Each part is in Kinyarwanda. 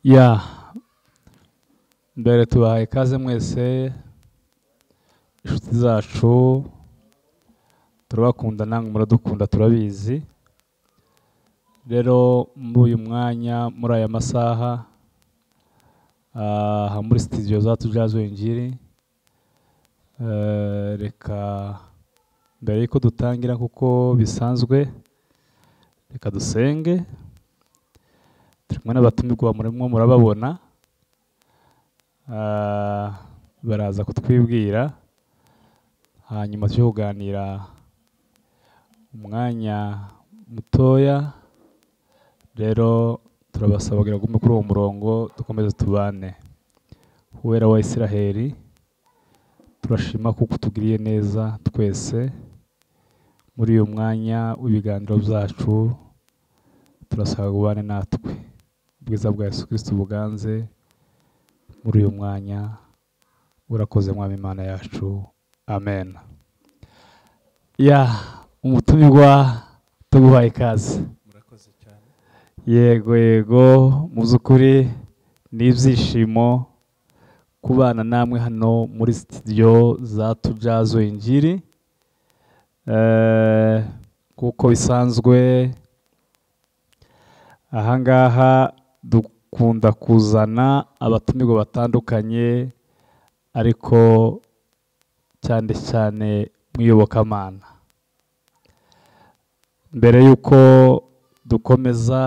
ya mbere tubahaye ikaze mwese inshuti zacu turabakunda namwe muradukunda turabizi rero muri uyu mwanya muri aya masaha aha muri sitidiyo za tujazi wengiri reka mbere y'uko dutangira kuko bisanzwe reka dusenge turi kumwe n'abatumirwa murimo murababona baraza kutwibwira hanyuma tujye kuganira umwanya mutoya rero turabasaba kugira ngo kuri uwo murongo dukomeze tubane uwera wa Isiraheli turashima kuko utugiriye neza twese muri uyu mwanya w'ibiganiro byacu turasaba ubane natwe ubwiza bwa Yesu Kristo buganze muri uyu mwanya urakoze mwami imana yacu amen ya umutumirwa tuguhaye ikaze murakoze cyane yego yego mu by'ukuri ni ibyishimo kubana namwe hano muri sitidiyo za tubyazo ingiri Eh, kuko bisanzwe ahangaha dukunda kuzana abatumirwa batandukanye ariko cyane cyane mu iyobokamana mbere y'uko dukomeza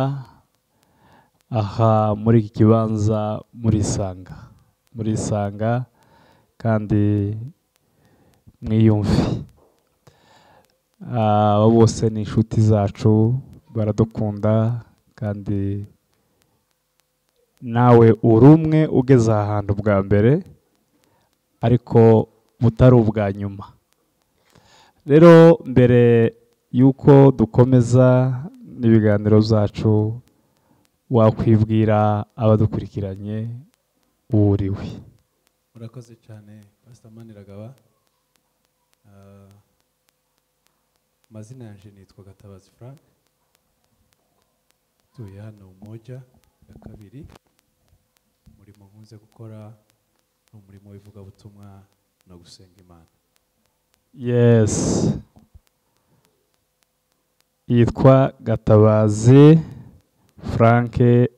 aha muri iki kibanza muri isanga muri isanga kandi mwiyumve aba bose ni inshuti zacu baradukunda kandi nawe uri umwe ugeze aha hantu bwa mbere ariko butari ubwa nyuma rero mbere y'uko dukomeza n'ibiganiro byacu wakwibwira abadukurikiranye uwo uriwe murakoze cyane pasita maniragaba Ah, amazina yanjye nitwa gatabazi frank tuye hano umoja ya kabiri umurimo nkunze gukora ni umurimo w'ivugabutumwa no gusenga imana Yes. Yitwa Gatabazi Frank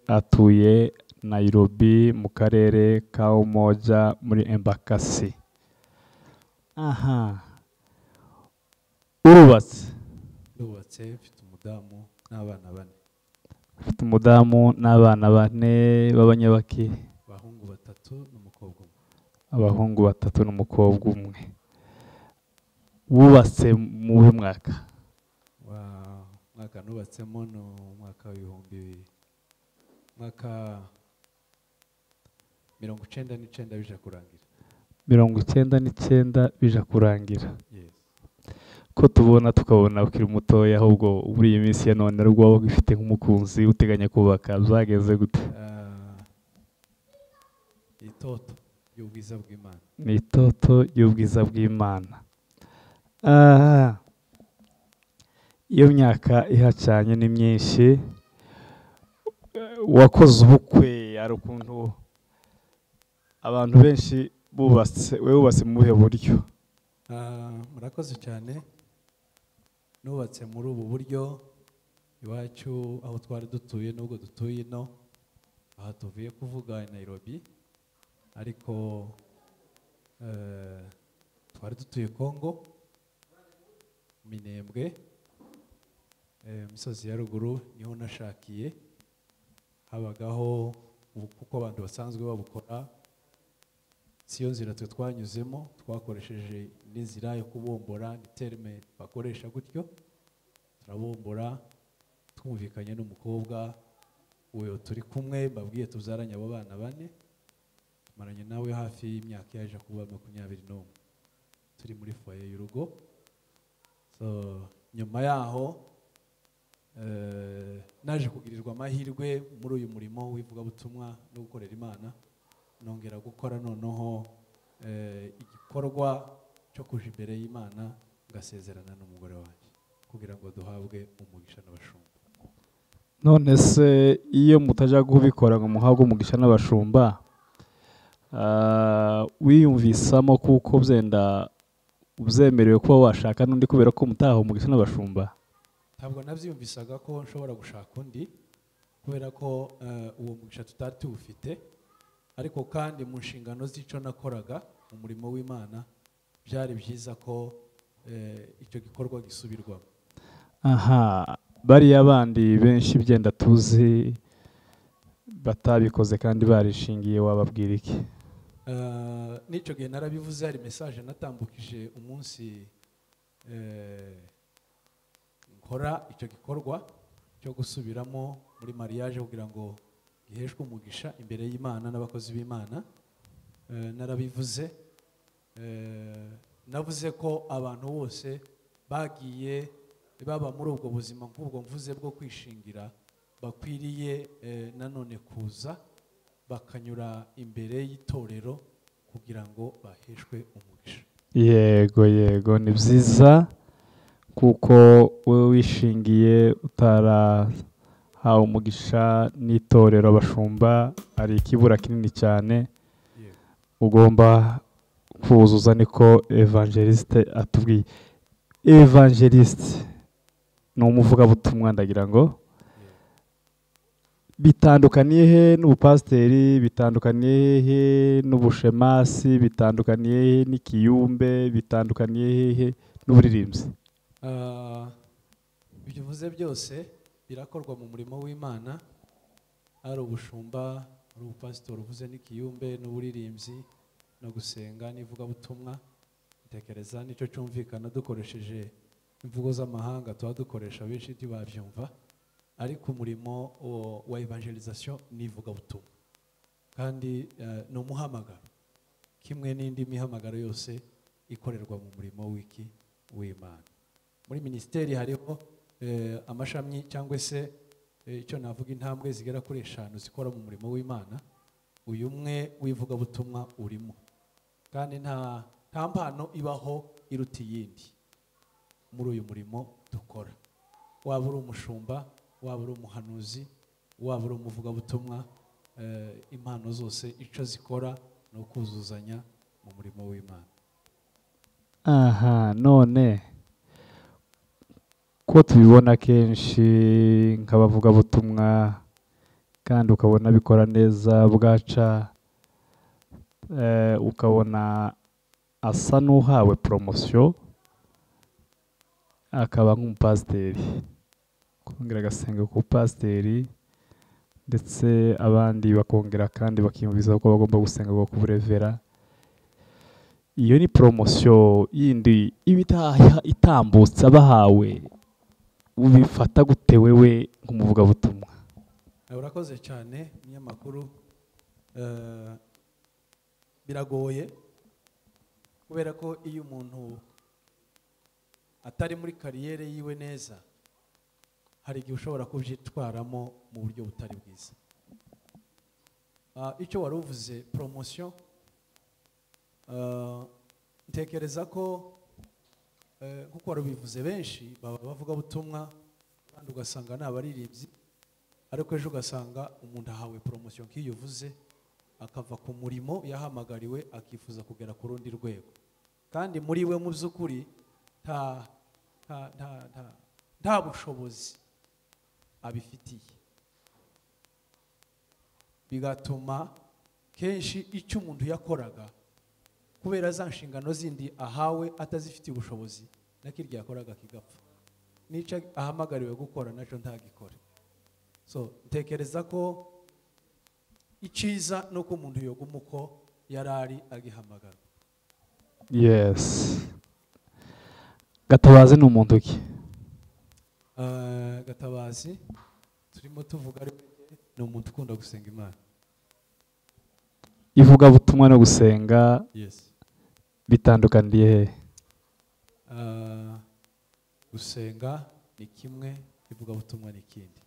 atuye Nairobi mu karere ka Umoja muri Embakasi. Aha. Urubatse. ndubatse mfite umudamu n'abana bane Afite umudamu n'abana bane b'abanyabaki, abahungu batatu n'umukobwa umwe abahungu batatu n'umukobwa umwe. Wubatse mu uyu mwaka. wa mwaka nubatsemo ni umwaka w'ibihumbi bibiri mwaka mirongo icyenda n'icyenda bija kurangira mirongo icyenda n'icyenda bija kurangira. yes ko tubona tukabona ukiri mutoya ahubwo muri iyi minsi ya none ari waba ugifite nk'umukunzi uteganya kubaka byagenze gute Ah, itoto ry'ubwiza bw'imana ni itoto y'ubwiza bw'imana Ah. iyo myaka ihacanye ni myinshi Eh, wakoze ubukwe hari ukuntu abantu benshi bubatse we wubatse mu buhe buryo Ah, murakoze cyane nubatse muri ubu buryo iwacu aho twari dutuye n'ubwo dutuye ino aha tuvuye kuvuga i Nairobi ariko eh, twari dutuye Congo Minembwe eh, imisozi ya ruguru niho nashakiye habagaho ubu- kuko abantu basanzwe babukora siyo nzira twe twanyuzemo twakoresheje n'inzira yo kubumbura ni terime bakoresha gutyo turabumbura twumvikanye n'umukobwa uwo turi kumwe babwiye tubyaranye abo bana bane tumaranye nawe hafi y'imyaka yaje kuba makumyabiri n'umwe turi muri foye y'urugo so nyuma yaho eh, naje kugirirwa amahirwe muri uyu murimo w'ivugabutumwa no gukorera imana nongera gukora noneho eh, igikorwa cyo kuja imbere y'imana ngasezerana n'umugore wanjye kugira ngo duhabwe umugisha n'abashumba none se iyo mutajya kubikora ngo muhabwe umugisha n'abashumba ah, wiyumvisamo kuko byenda ubyemerewe kuba washaka n'undi kubera ko mutahawe umugisha n'abashumba ntabwo nabyiyumvisaga ko nshobora gushaka undi kubera ko eh, uwo mugisha tutari tuwufite ariko kandi mu nshingano z'icyo nakoraga mu murimo w'imana byari byiza ko eh, icyo gikorwa gisubirwamo aha bariya bandi benshi byenda tuzi batabikoze kandi barishingiye wababwira iki Eh, n'icyo gihe narabivuze hari mesaje natambukije umunsi eh, nkora icyo gikorwa cyo gusubiramo muri mariage kugira ngo giheshwe umugisha imbere y'imana n'abakozi b'imana Eh, narabivuze Eh, navuze ko abantu bose bagiye baba muri ubwo buzima nk'ubwo mvuze bwo kwishingira bakwiriye eh, nanone kuza bakanyura imbere y'itorero kugira ngo baheshwe umugisha yego yego ni byiza kuko wowe wishingiye utarahawe umugisha n'itorero abashumba hari ikibura kinini cyane ugomba kuzuza niko evangeliste atubwiye evangeliste ni umuvugabutumwa ndagira ngo bitandukaniye he n'ubupasiteri bitandukaniye he n'ubushemasi bitandukaniye he n'ikiyumbe bitandukaniye he n'uburirimbyi Ah, ibyo uvuze byose birakorwa mu murimo w'imana ari ubushumba ari ubupasitori uvuze n'ikiyumbe n'uburirimbyi no gusenga n'ivugabutumwa ntekereza n'icyo cyumvikana dukoresheje imvugo z'amahanga tuba dukoresha benshi ntibabyumva ariko umurimo wo- wa evangelization ni ivugabutumwa kandi eh, ni umuhamagaro kimwe n'indi mihamagaro yose ikorerwa mu murimo w'iki w'imana muri minisiteri hariho eh, amashami cyangwa se eh, icyo navuga intambwe zigera kuri eshanu zikora mu murimo w'imana uyu umwe w'ivugabutumwa urimo kandi nta nta mpano ibaho iruta iyindi muri uyu murimo dukora waba uri umushumba waba uri umuhanuzi waba uri umuvugabutumwa eh, impano zose icyo zikora ni ukuzuzanya mu murimo w'imana aha none ko tubibona kenshi nk'abavugabutumwa kandi ukabona bikora neza bwaca eh, ukabona asa n'uhawe poromosiyo akaba nk'umupasiteri kongera agasenga ku pasiteri ndetse abandi bakongera kandi bakiyumviza ko bagomba gusenga ku burevera iyo ni poromosiyo yindi iba itaha- itambutse abahawe ubifata gute wewe nk'umuvugabutumwa Eh, urakoze cyane umunyamakuru Eh, biragoye kubera ko iyo umuntu atari muri kariyeri yiwe neza hari igihe ushobora kubyitwaramo mu buryo butari bwiza Ah, icyo wari uvuze poromosiyo eh, ntekereza ko eh, nk'uko wari ubivuze benshi baba abavugabutumwa kandi ugasanga ni abaririmbyi ariko ejo ugasanga umuntu ahawe poromosiyo nk'iyo uvuze akava ku murimo yahamagariwe akifuza kugera ku rundi rwego kandi muri we mu by'ukuri nta nta nta nta nta bushobozi abifitiye bigatuma kenshi icyo umuntu yakoraga kubera za nshingano zindi ahawe atazifitiye ubushobozi nakirya yakoraga kigapfa n'icyo ahamagariwe gukora nacyo ntagikore so ntekereza ko icyiza ni uko umuntu yoguma uko yari ari agihamagara yes gatabazi ni umuntu ki Eh, gatabazi turimo tuvuga ari we, ni umuntu ukunda gusenga imana ivugabutumwa no gusenga yes bitandukaniye he gusenga ni kimwe ivugabutumwa ni ikindi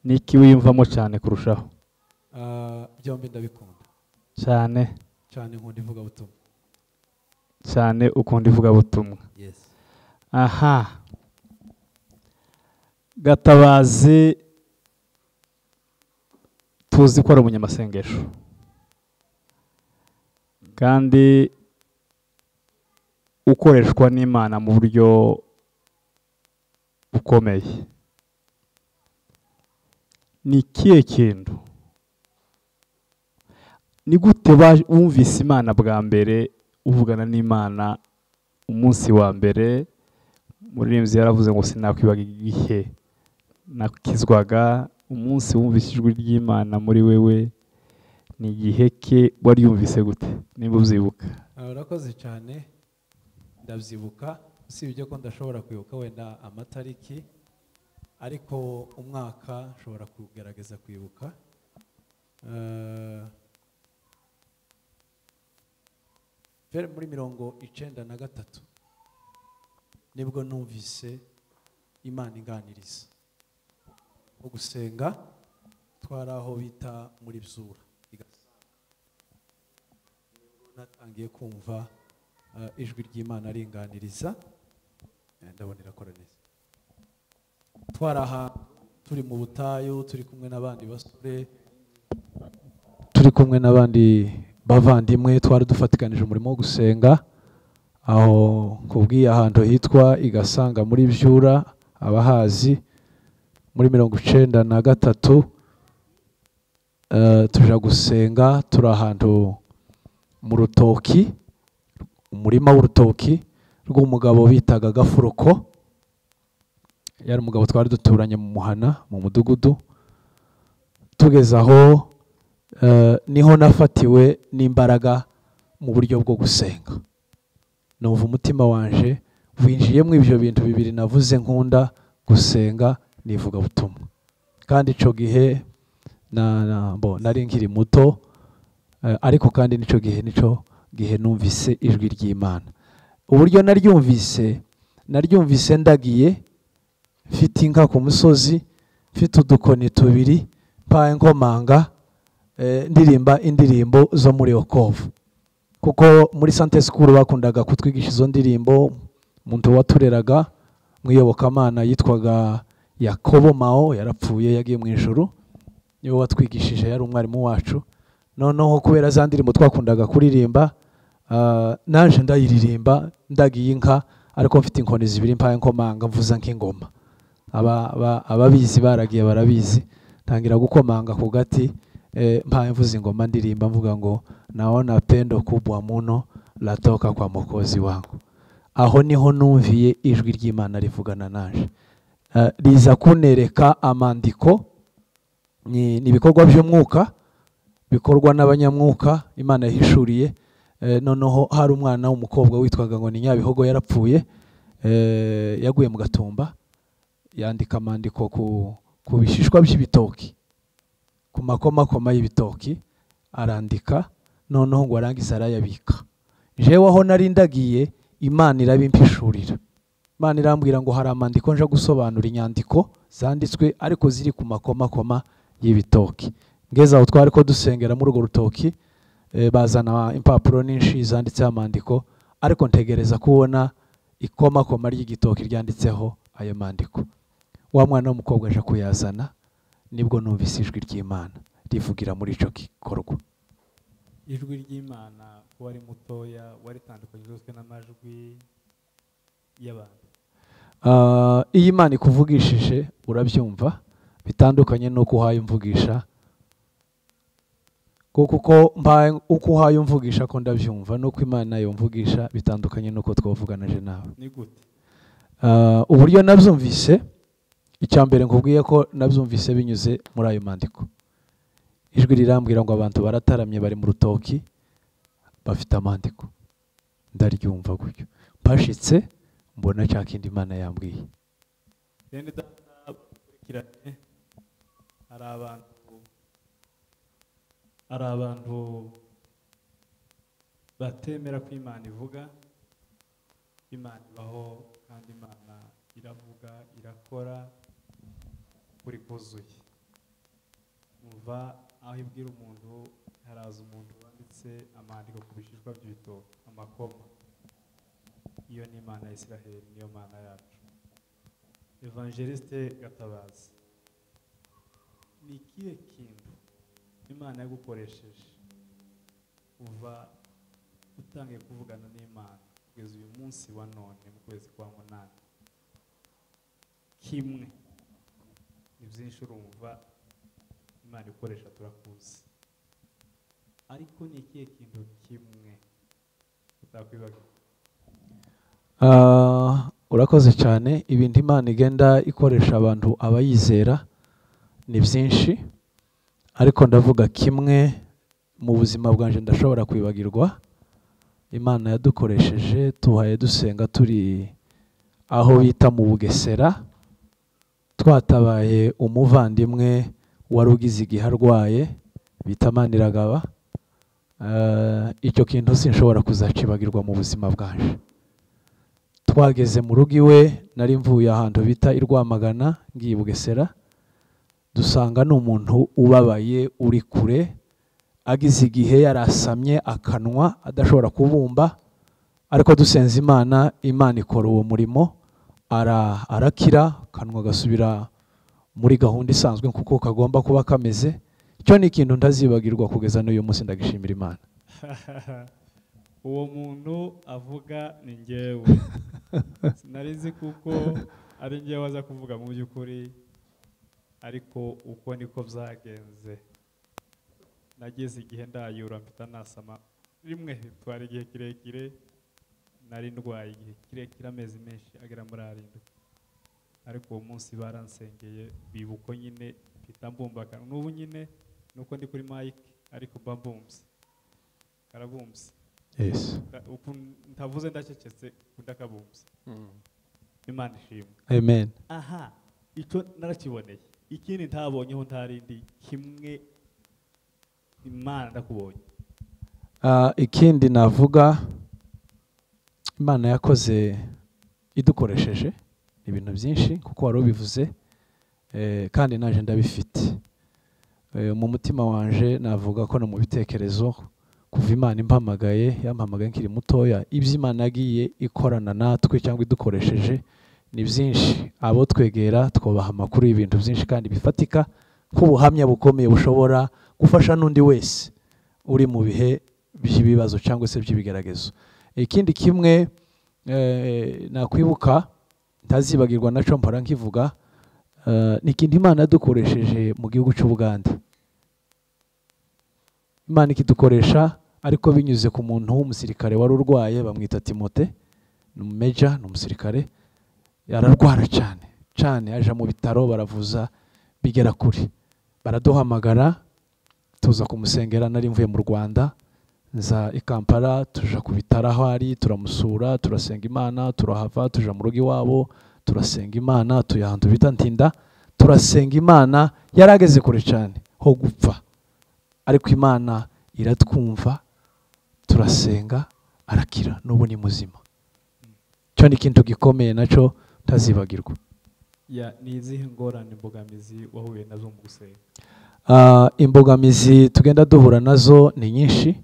ni iki wiyumvamo cyane kurushaho Eh, byombi ndabikunda cyane cyane nkunda ivugabutumwa cyane ukunda ivugabutumwa yes aha gatabazi tuzi ko ari umunyamasengesho kandi ukoreshwa n'imana mu buryo bukomeye ni ikihe kintu ni gute ba- wumvise imana bwa mbere uvugana n'imana umunsi wa mbere umuririmbyi yaravuze ngo sinakwibaga igihe nakizwaga umunsi wumvise ijwi ry'imana muri wewe ni igihe ke wari yumvise gute niba ubyibuka Ah, urakoze cyane ndabyibuka usibye ko ndashobora kwibuka wenda amatariki ariko umwaka nshobora kugerageza kwibuka Eh, pere muri mirongo icyenda na gatatu nibwo numvise imana inganiriza nko gusenga twari aho bita muri byura i Gatsibo natangiye kumva eh, ijwi ry'imana aringaniriza Eh, ndabona irakora neza twari aha turi mu butayu turi kumwe n'abandi basore turi kumwe n'abandi bavandimwe twari dufatikanije umurimo wo gusenga aho kubwiye ahantu hitwa igasanga muri byura abahazi muri mirongo icyenda na gatatu eh, tuja gusenga turi ahantu mu rutoki umurima w'urutoki rw'umugabo bitaga gafuruko yari umugabo twari duturanye mu muhana mu mudugudu tugeze aho eh, niho nafatiwe n'imbaraga mu buryo bwo gusenga numva umutima wanje winjiyemo ibyo bintu bibiri navuze nkunda gusenga n'ivugabutumwa kandi icyo gihe na, na, bo, nari nkiri muto Eh, ariko kandi nicyo gihe nicyo gihe numvise ijwi ry'imana uburyo naryumvise naryumvise ndagiye mfite inka ku musozi mfite udukoni tubiri mpaye nkomanga eh, ndirimba indirimbo zo muri okovu kuko muri sante sikuru bakundaga kutwigisha izo ndirimbo umuntu watureraga mwiyobokamana yitwaga yakobo mao yarapfuye yagiye mu ijuru niwe watwigishije yari umwarimu wacu noneho kubera za ndirimbo twakundaga kuririmba ah, naje ndayiririmba ndagiye inka ariko mfite inkoni zibiri mpaye nkomanga mvuza nk'ingoma Aba- aba- ababizi baragiye barabizi ntangira gukomanga ku gati eh, mpaye mvuza ingoma ndirimba mvuga ngo naona pendo kubwa muno latoka kwa mukozi wangu aho niho numviye ijwi ry'imana rivugana naje Ah, riza kunereka amandiko ni ni ibikorwa by'umwuka bikorwa n'abanyamwuka imana yahishuriye Eh, noneho hari umwana w'umukobwa witwaga ngo ni nyabihogo yarapfuye Eh, yaguye mu gatumba yandika amandiko ku- ku bishishwa by'ibitoki ku makomakoma y'ibitoki arandika noneho ngo arangize arayabika jewe aho nari ndagiye imana irabimpishurira imana irambwira ngo hari amandiko nje gusobanura inyandiko zanditswe ariko ziri ku makomakoma y'ibitoki ngeze aho twari ko dusengera muri urwo rutoki eh, bazana impapuro nyinshi zanditseho amandiko ariko ntegereza kubona ikomakoma ry'igitoki ryanditseho ayo mandiko wa mwana w'umukobwa aje kuyazana nibwo numvise ijwi ry'imana rivugira muri icyo gikorwa ijwi ry'imana ko wari mutoya waritandukanyijwe n'amajwi y'abantu Ah, iyo imana ikuvugishije urabyumva bitandukanye n'uko uhaye umvugisha kuko uko mbaye uko uhaye umvugisha ko ndabyumva n'uko imana yumvugisha bitandukanye n'uko twavuganaje nawe ni gute Ah, uburyo nabyumvise icya mbere nkubwiye ko nabyumvise binyuze muri ayo mandiko ijwi rirambwira ngo abantu barataramye bari mu rutoki bafite amandiko ndaryumva gutyo mpashitse mbona cya kindi imana yambwiye bene data bakurikiranye hari abantu hari abantu batemera ko imana ivuga imana ibaho kandi imana iravuga irakora kuri kuzuye muva aho ibwira umuntu haraza umuntu wanditse amandiko ku bishishwa by'ibitoki amakoma iyo ni imana ya israheli niyo mana yacu evangeliste gatabazi ni ikihe kintu imana yagukoresheje uva utangiye kuvugana n'imana kugeza uyu munsi wa none mu kwezi kwa munani kimwe ni byinshi urumva imana ikoresha turakuzi ariko ni ikihe kintu kimwe utakwibagiwe Ah, urakoze cyane ibintu imana igenda ikoresha abantu abayizera ni byinshi ariko ndavuga kimwe mu buzima bwanjye ndashobora kwibagirwa imana yadukoresheje tuhaye dusenga turi aho bita mu bugesera twatabaye umuvandimwe wari ugize igihe arwaye bita maniragaba Ah, icyo kintu sinshobora kuzacibagirwa mu buzima bwanjye twageze mu rugo iwe nari mvuye ahantu bita i Rwamagana ngiye i Bugesera dusanga ni umuntu ubabaye uri kure agize igihe yarasamye akanwa adashobora kubumba ariko dusenze imana imana ikora uwo murimo ara- arakira akanwa gasubira muri gahunda isanzwe kuko kagomba kuba kameze icyo ni ikintu ntazibagirwa kugeza n'uyu munsi ndagishimira imana uwo muntu avuga ni ngewe sinari nzi kuko ari ngewe aza kuvuga mu by'ukuri ariko uko niko byagenze nageze igihe ndayura mpita nasama rimwe bitwara igihe kirekire nari ndwaye igihe kirekire amezi menshi agera muri arindwi ariko uwo munsi baransengeye biba uko nyine mpita mbumbakana n'ubu nyine nuko ndi kuri mike ariko mba mbumbye karabumbye yes. Nda- uku ntavuze ndacecetse ndakabumbye imana ishimwe amen aha icyo narakiboneye ikindi ntabonyeho ntarindi kimwe imana ndakubonye Ah, ikindi navuga imana yakoze idukoresheje ibintu byinshi kuko wari ubivuze eh, kandi naje ndabifite Eh, mu mutima wanje navuga ko no mu bitekerezo kuva imana impamagaye yampamagaye nkiri mutoya ibyo imana yagiye ikorana natwe cyangwa idukoresheje ni byinshi abo twegera twubaha amakuru y'ibintu byinshi kandi bifatika nk'ubuhamya bukomeye bushobora gufasha n'undi wese uri mu bihe by'ibibazo cyangwa se by'ibigeragezo ikindi kimwe eh, nakwibuka ntazibagirwa nacyo mpora nkivuga eh, ni ikintu imana yadukoresheje mu gihugu cy'u Buganda imana ikidukoresha ariko binyuze ku muntu w'umusirikare wari urwaye bamwita timote ni umumeja ni umusirikare ararwara cyane cyane aje mu bitaro baravuza bigera kure baraduhamagara tuza kumusengera nari mvuye mu rwanda nza i kampala tuja ku bitaro aho ari turamusura turasenga imana turahava tuja mu rugo iwabo turasenga imana tuya ahantu bita ntinda turasenga imana yari ageze kure cyane ho gupfa ariko imana iratwumva turasenga arakira n'ubu ni muzima cyo ni ikintu gikomeye nacyo ntazibagirwa ya ni izihe ngorane imbogamizi wahuye nazo mu gusenga Ah, imbogamizi tugenda duhura nazo ni nyinshi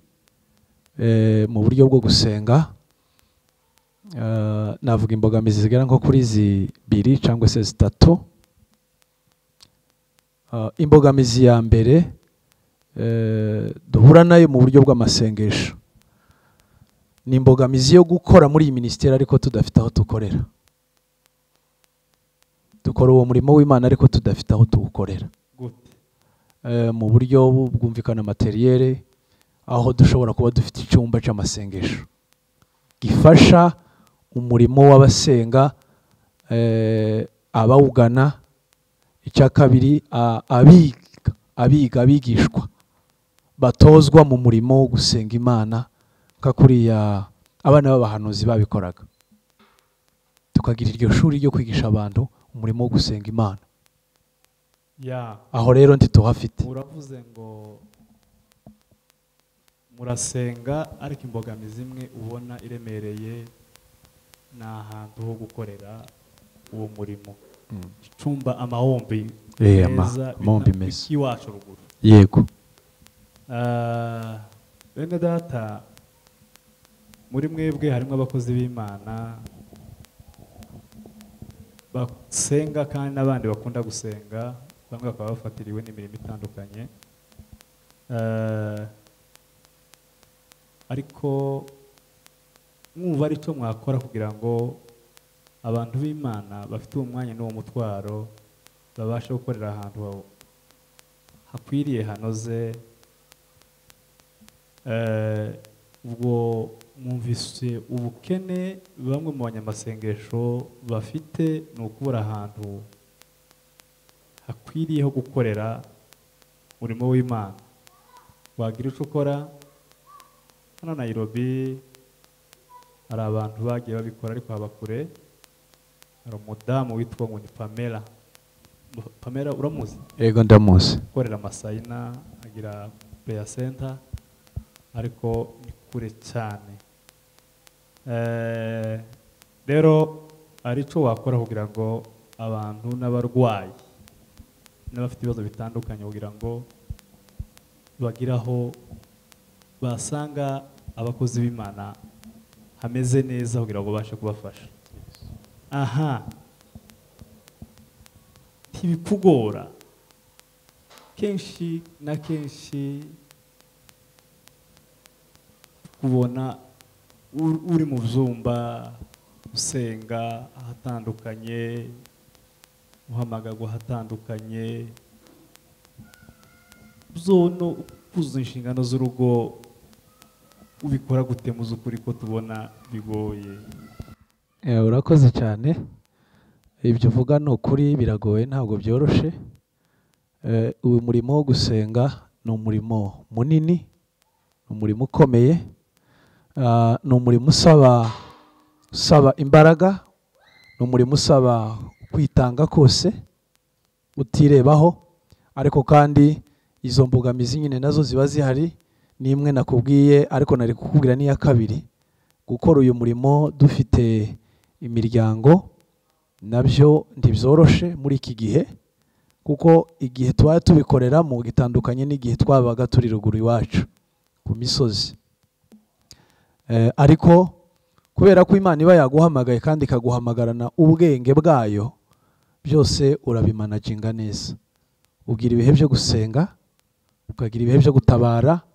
eh, mu buryo bwo gusenga Ah, navuga imbogamizi zigera nko kuri zibiri cyangwa se zitatu Ah, imbogamizi ya mbere eh, duhura nayo mu buryo bw'amasengesho ni imbogamizi yo gukora muri iyi minisiteri ariko tudafite aho dukorera dukora uwo murimo w'imana ariko tudafite aho tuwukorera gute eh, mu buryo bu- bwumvikana materiyere aho dushobora kuba dufite icyumba cy'amasengesho gifasha umurimo w'abasenga eh, abawugana icya kabiri a- abiga abiga abigishwa batozwa mu murimo wo gusenga imana nka kuriya abana b'abahanuzi babikoraga tukagira iryo shuri ryo kwigisha abantu umurimo wo gusenga imana ya aho rero ntituhafite uravuze ngo murasenga ariko imbogamizi imwe ubona iremereye ni ahantu ho gukorera uwo murimo icumba amahombi Eh, ama- amahombi meza. iwacu ruguru yego Ah, bene data muri mwebwe harimo abakozi b'imana basenga kandi n'abandi bakunda gusenga bamwe bakaba bafatiriwe n'imirimo itandukanye Eh, ariko mwumva ari cyo mwakora kugira ngo abantu b'imana bafite uwo mwanya n'uwo mutwaro babashe gukorera ahantu ha- hakwiriye hanoze Eh, ubwo mwumvise ubukene bamwe mu banyamasengesho bafite ni ukubura ahantu hakwiriye ho gukorera umurimo w'imana wagira icyo ukora hano nayirobi hari abantu bagiye babikora ariko haba kure hari umudamu witwa ngo ni pamela pamela uramuzi yego ndamuzi ukorera amasayina agira peya senta ariko ni kure cyane Eh, rero hari icyo wakora kugira ngo abantu n'abarwayi n'abafite ibibazo bitandukanye kugira ngo bagire aho basanga abakozi b'imana hameze neza kugira ngo babashe kubafasha aha ntibikugora kenshi na kenshi kubona ur- uri mu byumba usenga ahatandukanye umuhamagagwa ahatandukanye byono kuzuza inshingano z'urugo ubikora gute mu z'ukuri ko tubona bigoye Eh, urakoze cyane ibyo uvuga ni ukuri biragoye ntabwo byoroshye Eh, uyu murimo wo gusenga ni umurimo munini ni umurimo ukomeye Ah, ni umurimo usaba usaba imbaraga ni umurimo usaba kwitanga kose utirebaho ariko kandi izo mbogamizi nyine nazo ziba zihari ni imwe nakubwiye ariko nari kukubwira n'iya kabiri gukora uyu murimo dufite imiryango nabyo ntibyoroshe muri iki gihe kuko igihe tuba tubikoreramo gitandukanye n'igihe twabaga turi ruguru iwacu ku misozi Eh, ariko kubera ko imana iba yaguhamagaye kandi ikaguhamagarana ubwenge bwayo byose urabimanaginga neza ugira ibihe byo gusenga ukagira ibihe byo gutabara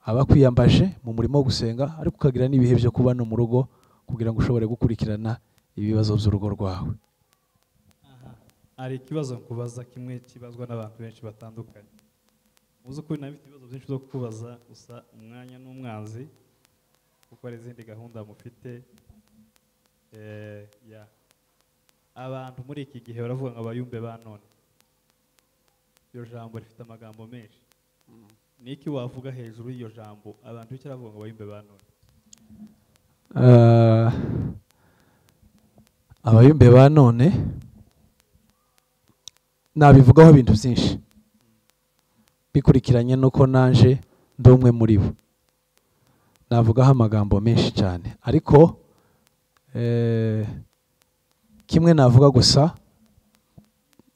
aba akwiyambaje mu murimo wo gusenga ariko ukagira n'ibihe byo kuba no mu rugo kugira ngo ushobore gukurikirana ibibazo by'urugo rwawe hari ikibazo nkubaza kimwe kibazwa n'abantu benshi batandukanye mu by'ukuri nawe mfite ibibazo byinshi byo kubaza gusa umwanya n'umwanzi kuko hari izindi gahunda mufite Eh, ya. abantu muri iki gihe baravuga ngo abayumbe ba none iryo jambo rifite amagambo menshi ni iki wavuga hejuru y'iryo jambo abantu bicyo baravuga ngo abayumbe ba none Eh, abayumbe ba none nabivugaho ibintu byinshi bikurikiranye nuko naje ndi umwe muri bo navugaho amagambo menshi cyane ariko eh, kimwe navuga gusa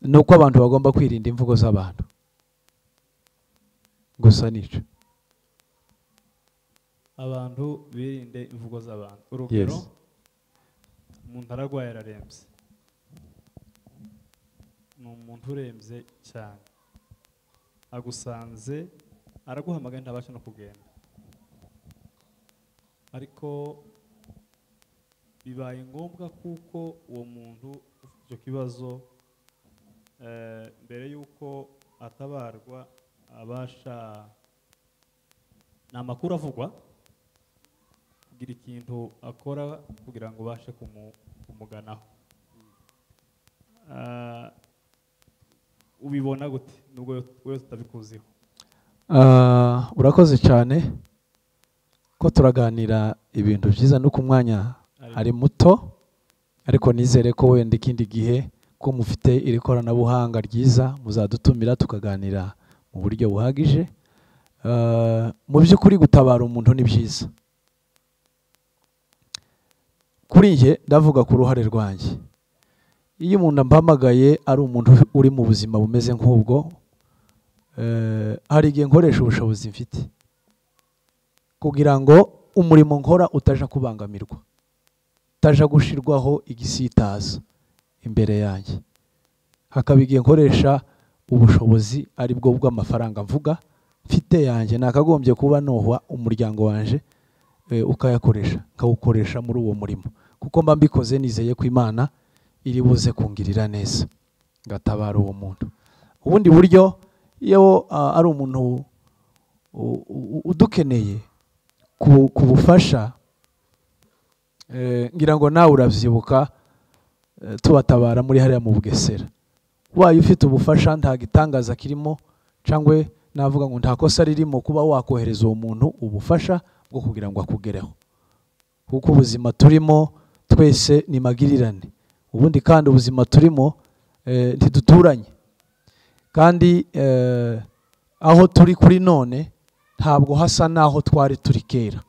ni uko abantu bagomba kwirinda imvugo z'abantu gusa nicyo abantu birinde imvugo z'abantu urugero Yes. umuntu ararwaye ararembye ni umuntu urembye cyane agusanze araguhamagaye ntabasha no kugenda ariko bibaye ngombwa kuko uwo muntu ufite icyo kibazo eh, mbere y'uko atabarwa abasha ni amakuru avugwa kugira ikintu akora kugira ngo ubashe kumu- kumuganaho Ah, ubibona gute nubwo we tutabikuziho Ah, urakoze cyane ko turaganira ibintu byiza no ku mwanya ari muto ariko nizere ko wenda ikindi gihe ko mufite iri koranabuhanga ryiza muzadutumira tukaganira mu buryo buhagije Ah, mu by'ukuri gutabara umuntu ni byiza kuri njye ndavuga ku ruhare rwanjye iyo umuntu ampamagaye ari umuntu uri mu buzima bumeze nk'ubwo Eh, hari igihe nkoresha ubushobozi mfite kugira ngo umurimo nkora utaja kubangamirwa utaja gushirwaho igisitaza imbere yanjye hakaba igihe nkoresha ubushobozi ari bwo bw'amafaranga mvuga mfite yanjye nakagombye kuba nuha umuryango wanjye eh, ukayakoresha nkawukoresha muri uwo murimo kuko mba mbikoze nizeye ko imana iri buze kungirira neza ngatabara uwo muntu ubundi buryo iyo ah, ari umuntu u- u- udukeneye ku- ku bufasha Eh, ngira ngo nawe urabyibuka eh, tubatabara muri hariya mu bugesera ubaye ufite ubufasha nta gitangaza kirimo cyangwa navuga ngo nta kosa ririmo kuba wakohereza uwo muntu ubufasha bwo kugira ngo akugereho kuko ubuzima turimo twese ni magirirane ubundi kandi ubuzima turimo eh, ntiduturanye kandi eh, aho turi kuri none ntabwo hasa n'aho twari turi kera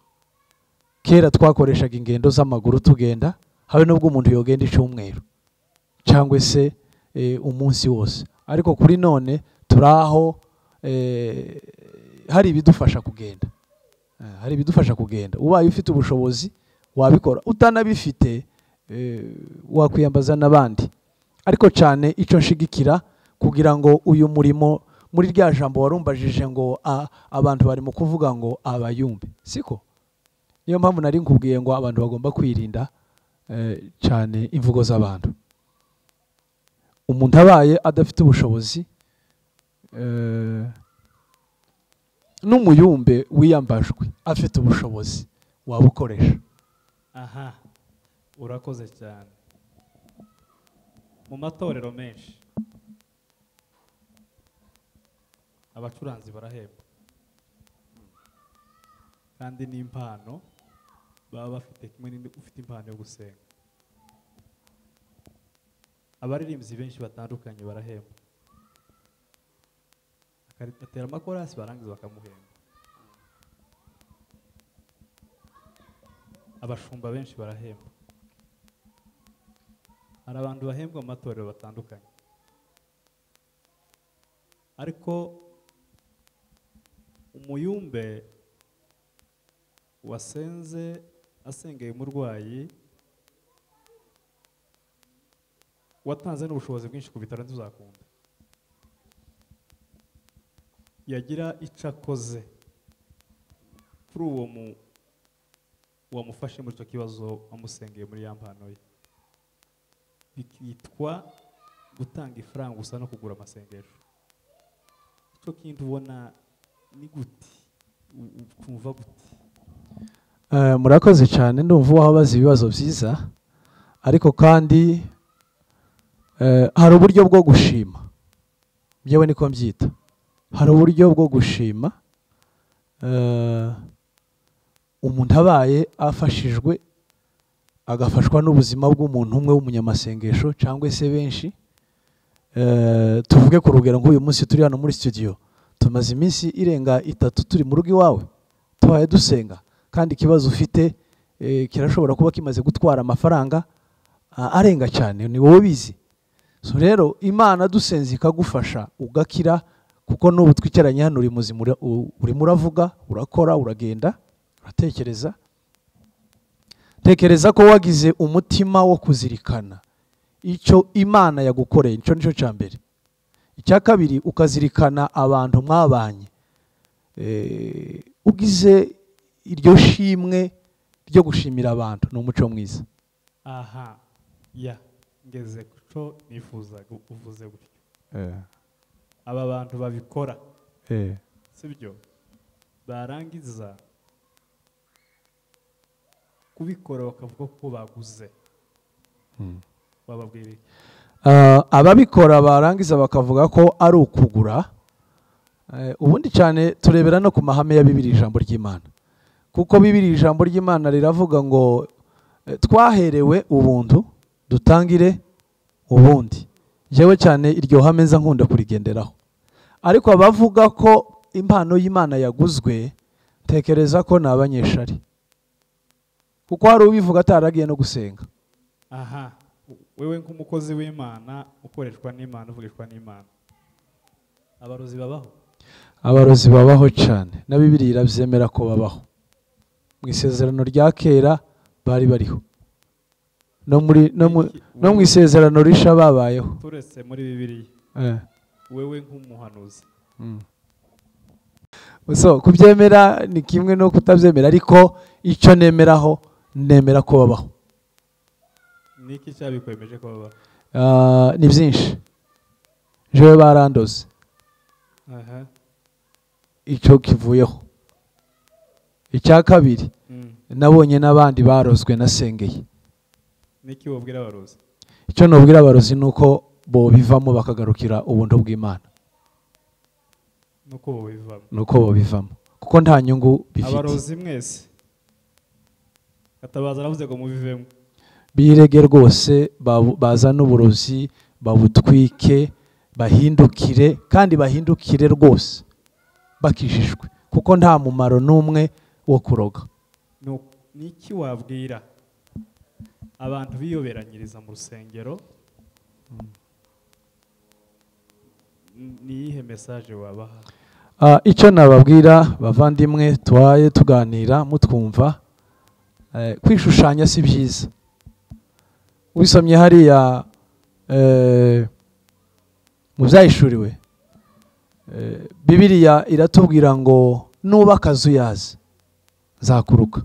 kera twakoreshaga ingendo z'amaguru tugenda habe n'ubwo umuntu yogenda icyumweru cyangwa se eh, umunsi wose ariko kuri none turi aho eh, hari ibidufasha kugenda Eh, hari ibidufasha kugenda ubaye ufite ubushobozi wabikora utanabifite eh, wakwiyambaza n'abandi ariko cyane icyo nshigikira kugira ngo uyu murimo muri rya jambo warumbajije ngo a- abantu barimo kuvuga ngo abayumbe siko niyo mpamvu nari nkubwiye ngo abantu bagomba kwirinda eh, cyane imvugo z'abantu umuntu abaye adafite ubushobozi eh, n'umuyumbe wiyambajwe afite ubushobozi wabukoresha aha urakoze cyane mu matorero menshi abacuranzi barahebwa kandi n'impano baba bafite kimwe n'indi ufite impano yo gusenga abaririmbyi benshi batandukanye barahembwa agatera amakorasi barangiza bakamuhemba abashumba benshi barahembwa hari abantu bahembwa mu matorero batandukanye ariko umuyumbe wasenze asengeye umurwayi watanze n'ubushobozi bwinshi ku bitaro ntuzakunda yagira icyo akoze kuri uwo mu wamufashe muri icyo kibazo wamusengeye muri ya mpano ye bikitwa gutanga ifaranga gusa no kugura amasengesho icyo kindi ubona ni gute u- u- ukumva gute Eh, murakoze cyane ndumva wababaza ibibazo byiza ariko kandi eh, hari uburyo bwo gushima byewe niko mbyita hari uburyo bwo gushima eh, umuntu abaye afashijwe agafashwa n'ubuzima bw'umuntu umwe w'umunyamasengesho cyangwa se benshi Eh, tuvuge ku rugero nk'uyu munsi turi hano muri studio tumaze iminsi irenga itatu turi mu rugo iwawe tubaye dusenga kandi ikibazo ufite eh, kirashobora kuba kimaze gutwara amafaranga ah, arenga cyane ni wowe ubizi so rero imana dusenze ikagufasha ugakira kuko n'ubu twicaranye hano uri muzima ura- u- urimo uravuga urakora uragenda uratekereza tekereza ko wagize umutima wo kuzirikana icyo imana yagukoreye icyo nicyo cya mbere icya kabiri ukazirikana abantu mwabanye Eh, ugize iryo shimwe ryo gushimira abantu ni umuco mwiza aha ya ngeze ku cyo nifuza uvuze gutyo aba bantu babikora sibyo barangiza kubikora bakavuga ko baguze Mm. bababwira iki? Ah, ababikora barangiza bakavuga ko ari ukugura Eh, ubundi cyane turebera no ku mahame ya bibiri ijambo ry'imana kuko bibiri ijambo ry'imana riravuga ngo eh, twaherewe ubuntu dutangire ubundi njyewe cyane iryo hame nza nkunda kurigenderaho ariko abavuga ko impano y'imana yaguzwe tekereza ko ni abanyeshari kuko hari ubivuga ataragiye no gusenga aha wewe nk'umukozi w'imana ukoreshwa n'imana uvugishwa n'imana abarozi babaho abarozi babaho cyane na bibiri irabyemera ko babaho mu isezerano rya kera bari bariho no muri no mu Iki- no mu isezerano risha babayeho turetse muri bibiliya Eh, wewe nk'umuhanuzi mm. so kubyemera ni kimwe no kutabyemera ariko icyo nemeraho nemera ko babaho ni iki cyabikwemeje ko babaho Ah, ni byinshi jewe barandoze aha icyo kivuyeho icya kabiri Mm. nabonye n'abandi barozwe nasengeye niki wabwira abarozi icyo nubwira abarozi ni uko bo bivamo bakagarukira ubuntu bw'imana nuko ubu bivamo ni uko bo bivamo kuko nta nyungu bifite abarozi mwese gatabaza aravuze ngo mubivemo birege rwose babu- bazane uburozi babutwike bahindukire kandi bahindukire rwose bakijijwe kuko nta mumaro n'umwe wo kuroga Nu- ni iki wabwira abantu biyoberanyiriza mu rusengero N- ni iyihe mesaje wabaha Ah, icyo nababwira bavandimwe tubaye tuganira mutwumva eh, kwishushanya si byiza wisomye hariya eh, mu byahishuriwe eh, bibiriya iratubwira ngo nubaka akazu yazi zakuruka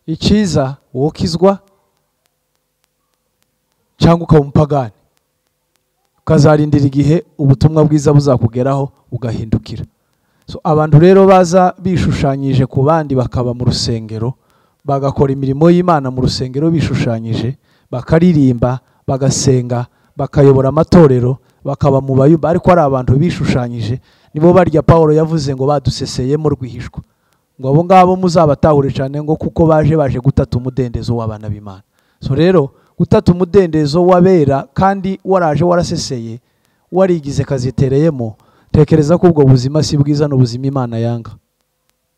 icyiza wowe ukizwa cyangwa ukaba umupagani ukazarindira igihe ubutumwa bwiza buzakugeraho ugahindukira so abantu rero baza bishushanyije ku bandi bakaba mu rusengero bagakora imirimo y'imana mu rusengero bishushanyije bakaririmba bagasenga bakayobora amatorero bakaba mu bayumba ariko ari abantu bishushanyije nibo barya paul yavuze ngo baduseseyemo rwihishwa ngo abo ngabo muzabatahure cyane ngo kuko baje baje gutata umudendezo w'abana b'imana so rero gutata umudendezo wabera kandi waraje waraseseye warigize kazitereyemo tekereza ko ubwo buzima si bwiza ni ubuzima imana yanga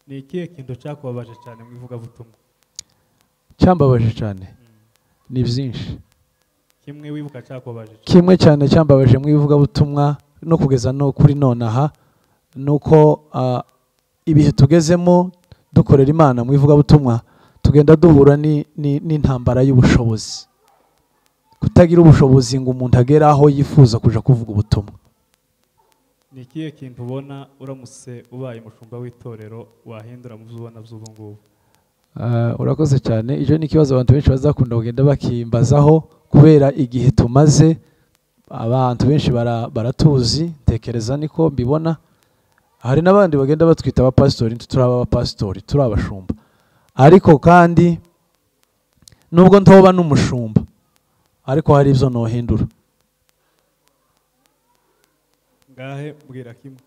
ni ikihe kintu cyakubabaje cyane mu ivugabutumwa cyambabaje cyane Mm. ni byinshi kimwe wibuka cyakubabaje cyane kimwe cyane cyambabaje mu ivugabutumwa no kugeza no kuri nonaha ni uko ah, ibihe tugezemo dukorera imana mu ivugabutumwa tugenda duhura ni- ni- n'intambara y'ubushobozi kutagira ubushobozi ngo umuntu agere aho yifuza kuja kuvuga ubutumwa ni ikihe kintu ubona uramutse ubaye umushumba w'itorero wahindura mu byo ubona by'ubu ngubu Ah, urakoze cyane ibyo ni ikibazo abantu benshi bazakunda kugenda bakimbazaho kubera igihe tumaze abantu benshi bara- baratuzi ntekereza niko mbibona hari n'abandi bagenda batwita abapasitori turi abapasitori turi abashumba ariko kandi nubwo ntoba n'umushumba ariko hari ibyo nohindura ngahe mbwira kimwe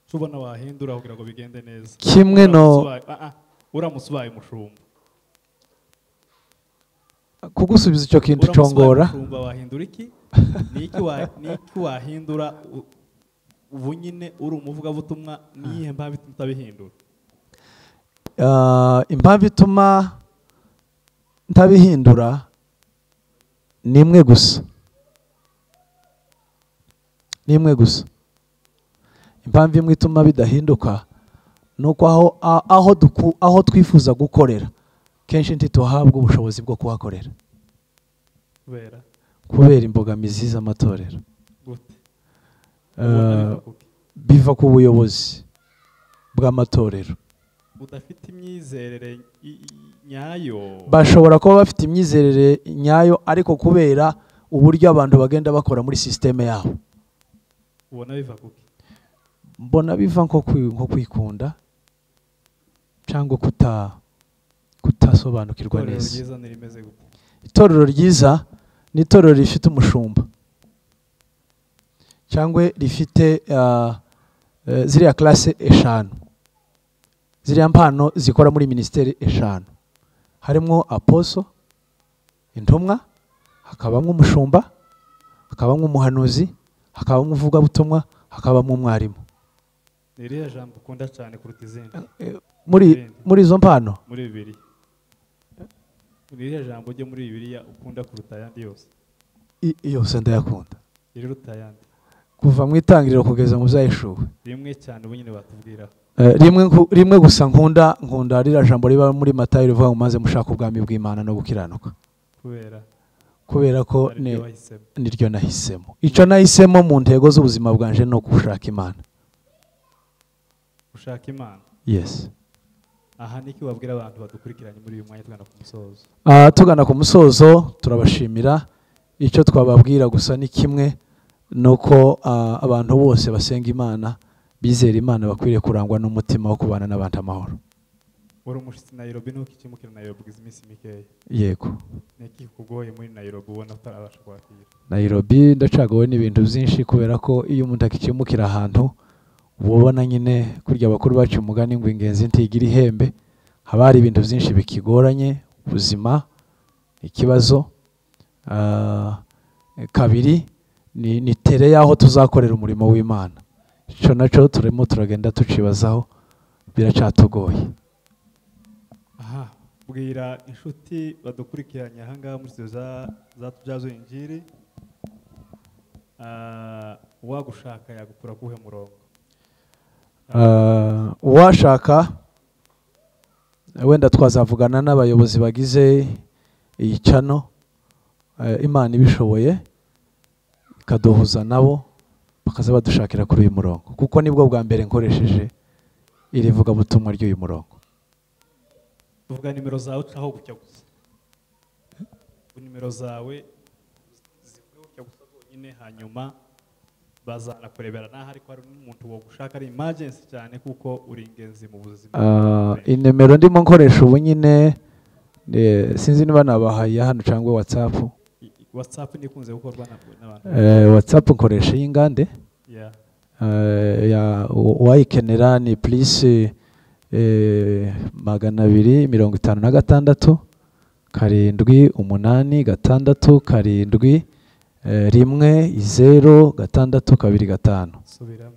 icyo ubona wahindura kugira ngo bigende neza kimwe no Uramutse ubaye- ah, ah, uramutse ubaye umushumba kugusubiza icyo kintu Uramutse ubaye congora umushumba wahindura iki ni iki wa- ni iki wahindura u- ubu nyine uri umuvugabutumwa ni iyihe mpamvu ituma utabihindura Ah, impamvu ituma ntabihindura ni imwe gusa ni imwe gusa impamvu imwe ituma bidahinduka ni uko aho, a- aho, duku, aho twifuza gukorera kenshi ntituhabwa ubushobozi bwo kuhakorera kubera kubera imbogamizi z'amatorero gute Ubona Ah, biva kuki? biva ku buyobozi bw'amatorero udafite imyizerere i- i- nyayo bashobora kuba bafite imyizerere nyayo ariko kubera uburyo abantu bagenda bakora muri sisiteme yabo ubona biva kuki mbona biva nko kwi- nko kwikunda cyangwa kuta kutasobanukirwa itorero neza ryiza ntirimeze gute itorero ryiza ni itorero rifite umushumba cyangwa rifite ah, eh, ziriya classe eshanu ziriya mpano zikora muri minisiteri eshanu harimo aposo intumwa hakabamo umushumba hakabamo umuhanuzi hakabamo umuvugabutumwa hakabamo umwarimu ni irihe jambo ukunda cyane kuruta izindi muri muri izo mpano muri bibiliya ni irihe jambo ryo muri bibiliya ukunda kuruta ayandi yose i- yose ndayakunda iriruta ayandi kuva mu itangiriro kugeza mu byayishuwe rimwe cyane ubu nyine batubwiraho Eh, rimwe nku- rimwe gusa nkunda nkunda ririya jambo riba muri matayo rivuga ngo maze mushaka ubwami bw'imana no gukiranuka kubera kubera ko ariryo ni- wahisemo niryo nahisemo icyo nahisemo mu ntego z'ubuzima bwanjye ni ukushaka imana ushaka imana yesi aha niki wabwira abantu badukurikiranye muri uyu mwanya tugana ku musozo Ah, tugana ku musozo turabashimira icyo twababwira gusa ni kimwe ni uko ah, abantu bose basenga imana bizera imana bakwiriye kurangwa n'umutima wo kubana n'abantu amahoro uri umushitsi nayirobi nuko ikimukira nayirobi ugize iminsi mikeya yego niki kugoye muri nayirobi ubona utarabasha kwakira nayirobi ndacagawe n'ibintu byinshi kubera ko iyo umuntu akikimukira ahantu uba ubona nyine kurya abakuru bacu umugani ngo ingenzi ntigira ihembe haba hari ibintu byinshi bikigoranye ubuzima ikibazo ah, kabiri ni, ni tere y'aho tuzakorera umurimo w'imana icyo nacyo turimo turagenda tucibazaho biracatugoye aha bwira inshuti badukurikiranye aha ngaha muri studio za za tubyazo injiri Ah, uwagushaka yagukura kuhe murongo Ah, uwashaka wenda twazavugana n'abayobozi bagize iyi cano eh, imana ibishoboye ikaduhuza nabo bakaza badushakira kuri uyu murongo kuko nibwo bwa mbere nkoresheje iri vugabutumwa ry'uyu murongo tuvuga nimero zawe ucaho gutya gusa Ubu nimero zawe zivuge gutya gusa zonyine hanyuma bazanakurebera naho ariko hari n'umuntu wagushaka ari imajensi cyane kuko uri ingenzi mu buzima Ah, inimero ndimo nkoresha ubu nyine eh, sinzi niba nabahaye hano cyangwa watsapu I- i- watsapu ntikunze gukorwa na- n'abantu watsapu nkoresha y'ingande Yeah. Eh, ya u- uwayikenera ni purisi eh, magana abiri mirongo itanu na gatandatu karindwi umunani gatandatu karindwi eh, rimwe zeru gatandatu kabiri gatanu subiramo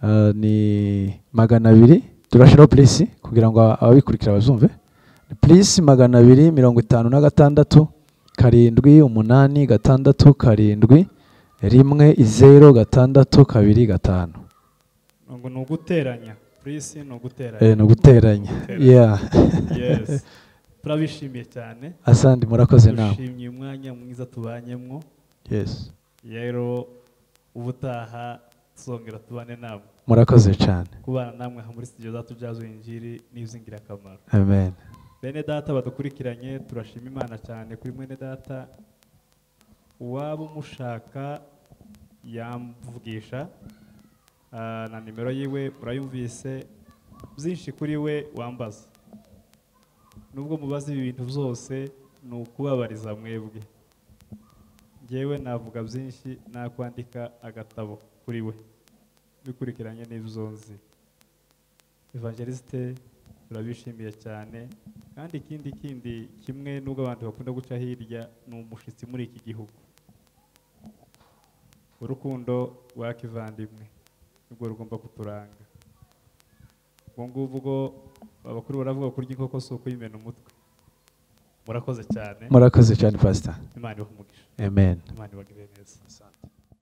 Eh, ni magana abiri turashyiraho purisi kugira ngo aba- ababikurikira bazumve ni purisi magana abiri mirongo itanu na gatandatu karindwi umunani gatandatu karindwi rimwe zeru gatandatu kabiri gatanu ngo ni uguteranya purisi ni Eh, uguteranya ni uguteranya Guteranya. yeah yes turabishimiye cyane asandi murakoze nawe dushimye umwanya mwiza tubanyemo yes rero ubutaha tuzongera tubane namwe murakoze cyane kubana namwe aha muri studio za tubyazo injiri ni iby'ingirakamaro amen bene data badukurikiranye turashima imana cyane kuri mwene data uwaba umushaka yamvugisha ah, na nimero yiwe murayumvise byinshi kuri we wambaza nubwo mubaza ibi bintu byose ni ukubabariza mwebwe ngewe navuga byinshi nakwandika agatabo kuri we bikurikiranye n'ibyo nzi evangelisite turabishimiye cyane kandi ikindi kindi kimwe n'ubwo abantu bakunda guca hirya ni umushyitsi muri iki gihugu urukundo rwa kivandimwe nibwo rugomba kuturanga ubwo ngubwo abakuru baravuga kurya inkoko si ukuyimena umutwe murakoze cyane murakoze cyane pastor imana ibahe umugisha amen imana ibagirire neza